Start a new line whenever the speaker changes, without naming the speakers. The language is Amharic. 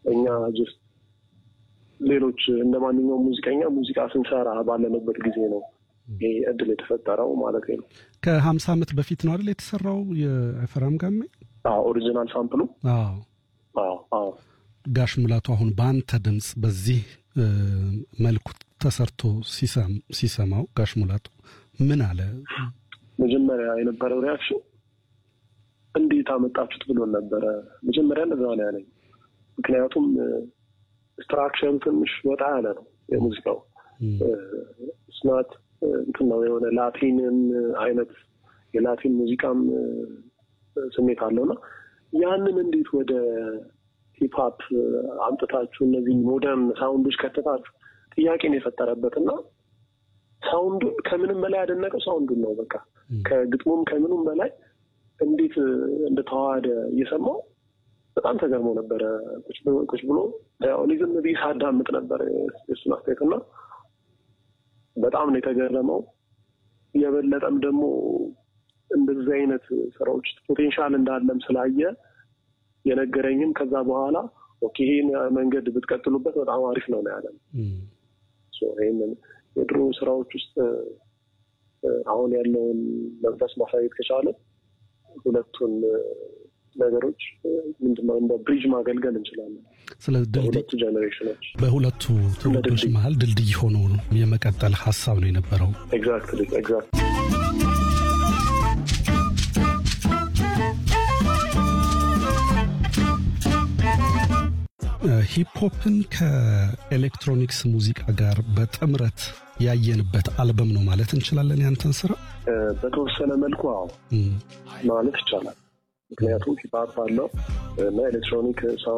እኛ ጀስት ሌሎች እንደ ማንኛውም ሙዚቀኛ ሙዚቃ ስንሰራ ባለንበት ጊዜ ነው ይሄ እድል የተፈጠረው ማለት ነው።
ከሀምሳ ዓመት በፊት ነው አይደል የተሰራው የአይፈራም ጋሜ?
አዎ ኦሪጂናል ሳምፕሉ።
አዎ
አዎ አዎ።
ጋሽ ሙላቱ አሁን በአንተ ድምፅ በዚህ መልኩ ተሰርቶ ሲሰማው ጋሽ ሙላቱ ምን አለ?
መጀመሪያ የነበረው ሪያክሽን እንዴት አመጣችሁት ብሎን ነበረ። መጀመሪያ እንደዛ ነው ያለኝ። ምክንያቱም ስትራክቸሩ ትንሽ ወጣ ያለ ነው የሙዚቃው ስናት እንትን ነው የሆነ ላቲንን አይነት የላቲን ሙዚቃም ስሜት አለውና ያንን እንዴት ወደ ሂፕሀፕ አምጥታችሁ እነዚህ ሞደርን ሳውንዶች ከተታችሁ ጥያቄን የፈጠረበት እና ሳውንዱን ከምንም በላይ ያደነቀው ሳውንዱን ነው። በቃ ከግጥሙም ከምኑም በላይ እንዴት እንደተዋሃደ እየሰማው በጣም ተገርሞ ነበረ። ቁጭ ብሎ እኔ ዝም ብዬ ሳዳምጥ ነበር የእሱን አስተያየት እና በጣም ነው የተገረመው። የበለጠም ደግሞ እንደዚህ አይነት ስራዎች ፖቴንሻል እንዳለም ስላየ የነገረኝም ከዛ በኋላ ኦኬ ይሄን መንገድ ብትቀጥሉበት በጣም አሪፍ ነው ነው ያለን። ይህንን የድሮ ስራዎች ውስጥ አሁን ያለውን መንፈስ ማሳየት ከቻለ ሁለቱን ነገሮች ምንድነው እንደ ብሪጅ ማገልገል እንችላለን።
ስለ
ሁለቱ ጀኔሬሽኖች
በሁለቱ ትውልዶች መሀል ድልድይ ሆኖ የመቀጠል ሀሳብ ነው የነበረው።
ኤግዛክትሊ ኤግዛክት
ሂፕሆፕን ከኤሌክትሮኒክስ ሙዚቃ ጋር በጥምረት ያየንበት አልበም ነው ማለት እንችላለን። ያንተን ስራ
በተወሰነ መልኩ አዎ ማለት ይቻላል። ምክንያቱም ሂፕሀፕ አለው እና ኤሌክትሮኒክ